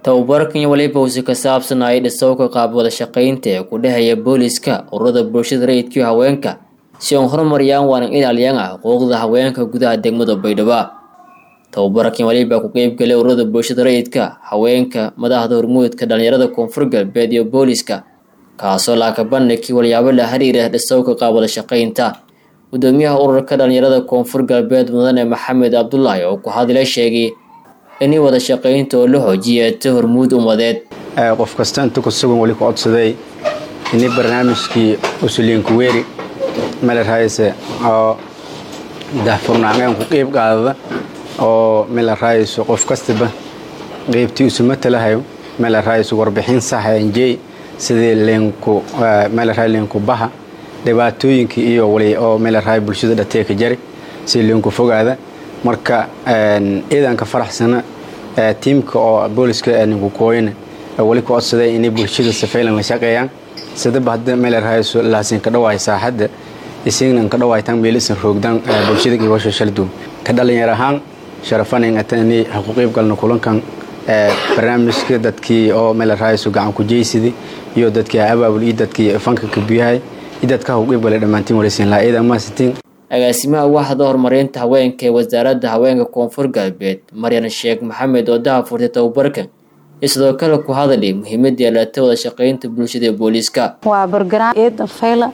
tababarkan waliba usi ka saabsanayay dhisowka qaab wada shaqaynta ee ku dhexeeya booliska ururada bulshada rayidkii haweenka si aan horumariyaan waanan ilaaliyaan ah xuquuqda haweenka gudaha degmada baydhabo tababarkan waliba ku qeybgalay ururada bulshada rayidka haweenka madaxda hormuudka dhalinyarada koonfur galbeed iyo booliska kaasoo laakabandhigkii walyaabo la xiriira dhisowka qaab wada shaqaynta gudoomiyaha ururka dhalinyarada koonfur galbeed mudane maxamed cabdulaahi oo ku hadlay sheegay inay wada shaqaynta oo la xoojiyeeta hormuud ummadeed qof kasta inta ku sugan weli ku codsaday ini barnaamijkii usuliinku weeri mele raayse oo dahfurnaameen ku qeyb qaadada oo mele raayso qof kastaba qeybtii isu matalahayo mele raayso warbixin saxa enjey sidii leenku mele raay leenku baha dhibaatooyinkii iyo wali oo mele raay bulshada dhateeka jari si leenku fogaada marka ciidanka faraxsana tiimka oo booliska ninku kooyana weli ku codsaday inay bulshada safaylan la shaqeeyaan sidaba hadda meel rahayso laasin ka dhawaay saaxadda isignan ka dhawaaytaan meelisan roogdaan bulshada iyo washa shaldu ka dhalinyar ahaan sharafanin atani ha ku qeyb galno kulankan barnaamijka dadkii oo meel rahayso gacan ku jeysidi iyo dadkii abaabul iyo dadkii fanka ka biyahay iyo dadka ha ku qeyb galay dhammaantiin walisiin laa ciidan maasitiin agaasimaha waaxda horumarinta haweenka ee wasaaradda haweenka koonfur galbeed maryan sheekh maxamed oo daha furtay tababarkan iyo sidoo kale ku hadalay muhiimadii alata wada shaqaynta bulshada ee booliiska waa bargaraam eedan fayla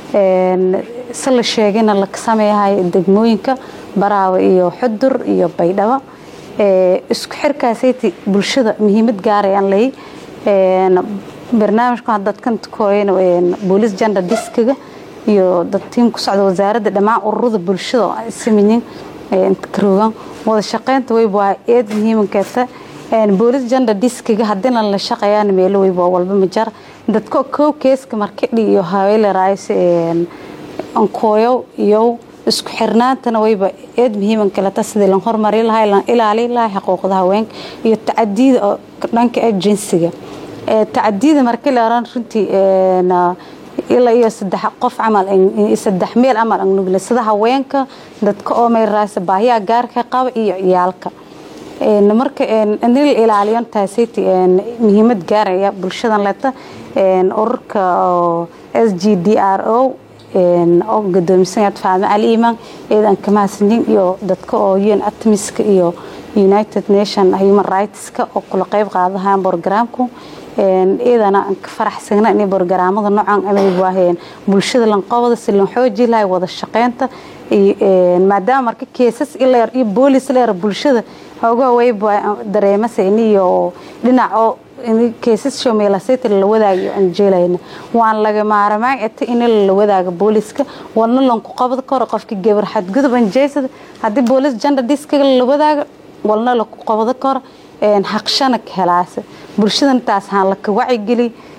si la sheegayna la sameeyahay degmooyinka baraawe iyo xudur iyo baydhabo isku xirkaasati bulshada muhiimad gaarayaan lay barnaamijka dadkan kooyana boolis gender diskiga iyo dad tiim ku socda wasaaradda dhammaan ururada bulshada oo samayin karoogan wada shaqaynta weyba waa eed muhiimankeeta boolis gender diskiga haddina la shaqeeyaan meelo weyba walba majar dadka kow keeska markidhi iyo haweele raayse ankooyow iyo isku xirnaantana weyba eed muhiiman kaleta sidii lan horumari lahay lan ilaali lahay xuquuqda haweenka iyo tacadiyada oo dhanka ee jinsiga tacadiyada markii la oran runtii ilaa iyo saddex qof camal saddex meel camal aan nugle sida haweenka dadka oo meel raasa baahiyaa gaarka qaba iyo ciyaalka marka in la ilaaliyo taasiti muhiimad gaaraya bulshadan leta ururka s g d r o oo gudoomisan faadma cali iimaan eedan kamahadsanyin iyo dadka oo un atmiska iyo united nation human rightska oo kula qeyb qaadahaan borogaraamku iyadana aan ka faraxsagna inay borogaraamada noocan amay bulshada lanqobada si lan xooji lahay wada shaqeynta maadaama marka keesas ileer iyo boolis leer bulshada hoogaha wayba dareemasa iniyo dhinac oo keesas shomeelasayta la wadaago aan jeelayna waan laga maarmaan eta in la wadaago booliska walna lanku qabad karo qofka gabar xadgudub aan jeysada haddii boolis gender diskiga la wadaago walna laku qabado karo xaqshana ka helaasa bulshadana taas haan laka wacigeli